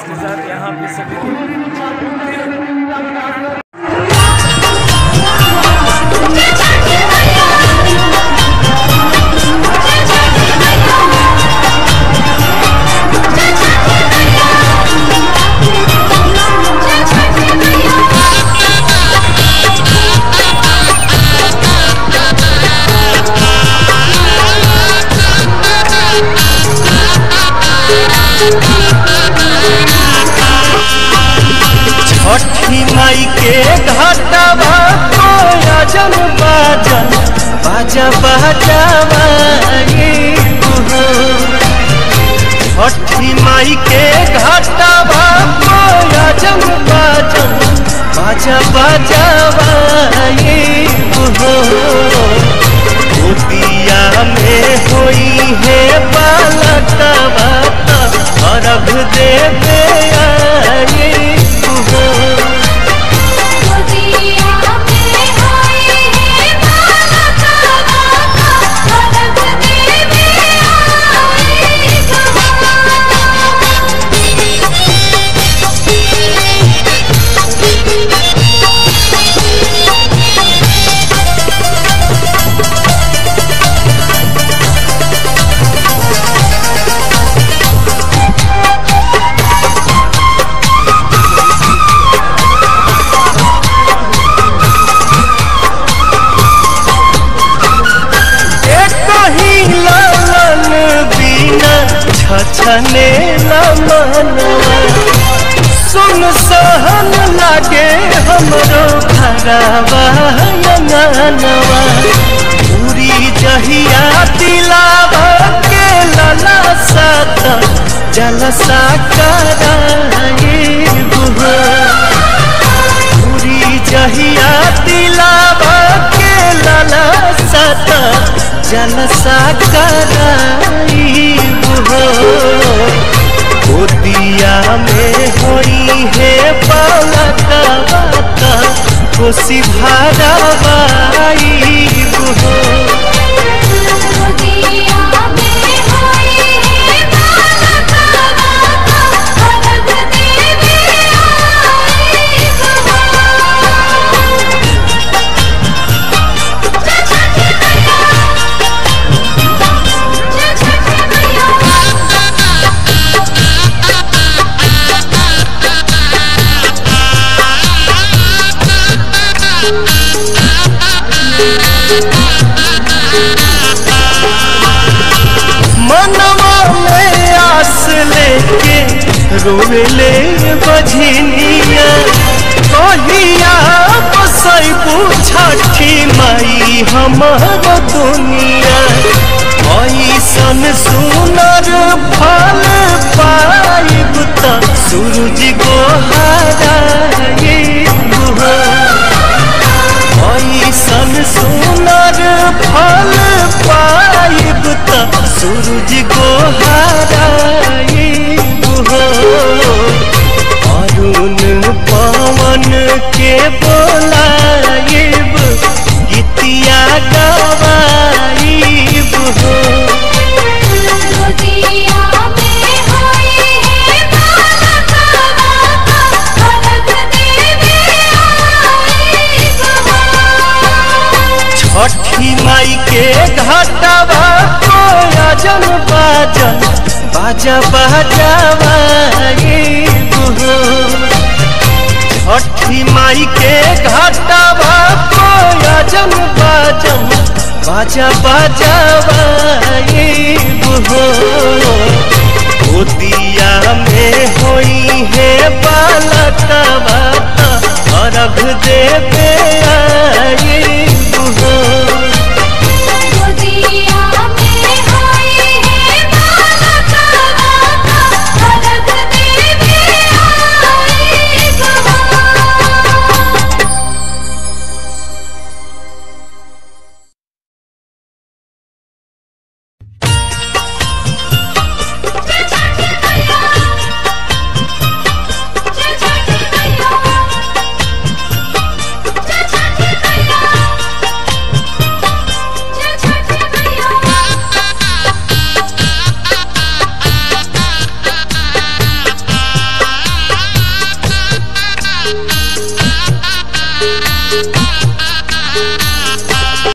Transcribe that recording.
इसके साथ यहाँ पे सभी छठी माई के घाटवा कोयजन बाजन बाजा बाजावा छठी माई के घाटवा कोयजन बाजन बाजा बाजावा गोतिया में होई है बालकवा अर्घ देवे आई हो गोदिया में होई है बालका बाका भरत देवी आई एक ही लालन बिना छछने मनवा सुन सहन लागे हमरो घरवा अंगनवा पूरी जहिया दिलावा के लला सात जलसा कराए बुहा पूरी जहिया दिलावा के लाला सत जलसा कराई हो गोदिया में होई है बालका बाता खुशी भरावाई हो गोदिया में होई है बालका बाका भरत देवी आई मनवा में आस लेके रोवेले बझनिया कहिया बसैबू छठी माई हमर दुनिया ऐसन सुनर फल पाइब त सूरज गोहाराए ऐसन सुनर फल पाइब त सूरज गोहाराए अरुण पवन के बोलाइब गीतिया गवाइब हो गोदिया में होई है बालका बाका भरत देवी आई छठी माई के घाटवा कोयजन बाजन बाजा बाजावा छठी माई के घाटवा कोयजन बाजन बाजा बाजावा गोदिया में होई है बालकवा अर्घ देवे